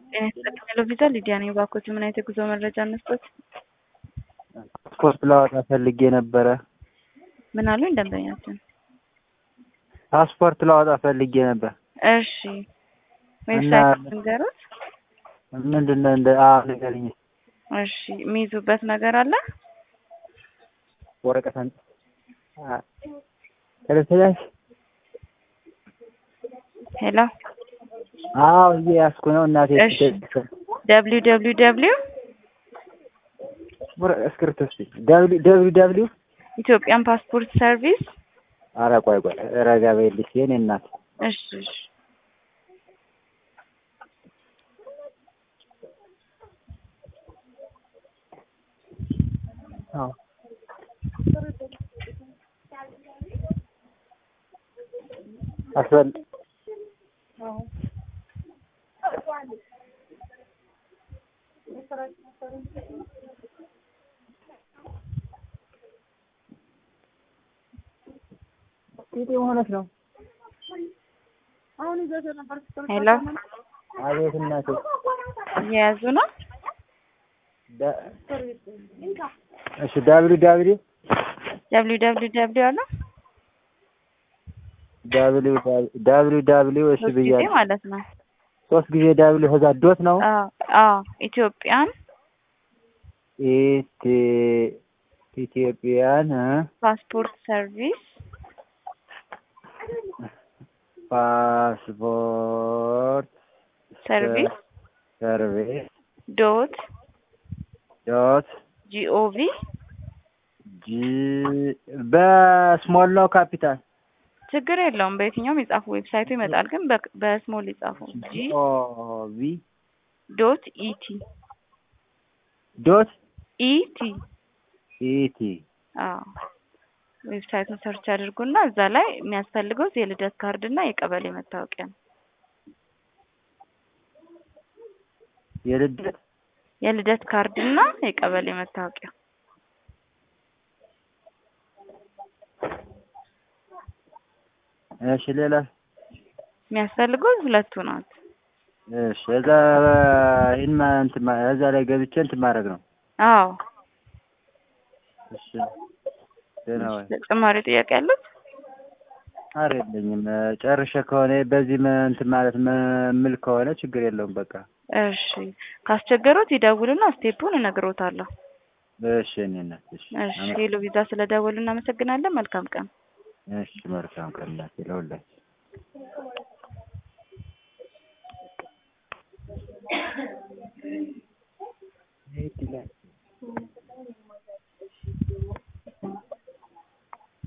ጤና ይስጥልኝ ሄሎ ቪዛ ሊዲያ ነኝ። እባክዎት ምን አይነት የጉዞ መረጃ እንስጦት? ፓስፖርት ላወጣ ፈልጌ ነበረ። ምን አሉኝ ደንበኛችን? ፓስፖርት ላወጣ ፈልጌ ነበር። እሺ ዌብሳይት ንገሩት። ምንድን ነው እንደ አ ንገሪኝ። እሺ የሚይዙበት ነገር አለ? ወረቀት አንጥ ተለሰላሽ ሄሎ አዎ እየያዝኩ ነው እናቴ። እሺ ደብሊው ደብሊው ደብሊው እስክሪብቶ እስኪ ደብሊው ደብሊው ደብሊው ኢትዮጵያን ፓስፖርት ሰርቪስ። ኧረ ቆይ ቆይ ረጋ በይልሽ የእኔ እናት። እሺ እሺ አዎ አስበል ሆነች ነው። ሄሎ አቤት እናቴ። እየያዙ ነው። ዳ- እሺ ዳብሊው ዳብሊው ደብሊው ደብሊው ደብሊው አለ ዳብሊው ዳብሊው ዳብሊው እሺ ሶስት ጊዜ ብያለሁ። ማለት ነው። ሶስት ጊዜ ዳብሊው ከዛ ዶት ነው አዎ አዎ ኢትዮጵያን ኢቲ ኢትዮጵያን እ ፓስፖርት ሰርቪስ ፓስፖርት ሰርቪስ ሰርቪስ ዶት ዶት ጂኦቪ ጂ በስሞል ነው ካፒታል ችግር የለውም። በየትኛውም የጻፉ ዌብሳይቱ ይመጣል፣ ግን በ- በስሞል የጻፉ ጂ ኦ ቪ ዶት ኢቲ ዶት ኢቲ ኢቲ አዎ ዌብሳይቱን ሰርች አድርጉና እዛ ላይ የሚያስፈልገው የልደት ካርድ እና የቀበሌ መታወቂያ ነው። የልደት የልደት ካርድ እና የቀበሌ መታወቂያ እሺ ሌላ የሚያስፈልገው ሁለቱ ናት። እሺ እዛ ይህን ማ- እንትን ማ- እዛ ላይ ገብቼ እንትን ማድረግ ነው። አዎ እሺ ደህና ወይ? ተጨማሪ ጥያቄ ያሉት? ኧረ የለኝም። ጨርሼ ከሆነ በዚህ ም- እንትን ማለት ም- ምል ከሆነ ችግር የለውም። በቃ እሺ ካስቸገሩት ይደውሉና ስቴፑን እነግሮታለሁ። እሺ እኔ እናት እሺ እሺ ሄሎ ቪዛ ስለደወሉ እናመሰግናለን። መልካም ቀን። እሺ መልካም ቀን እናቴ ለሁላችሁ።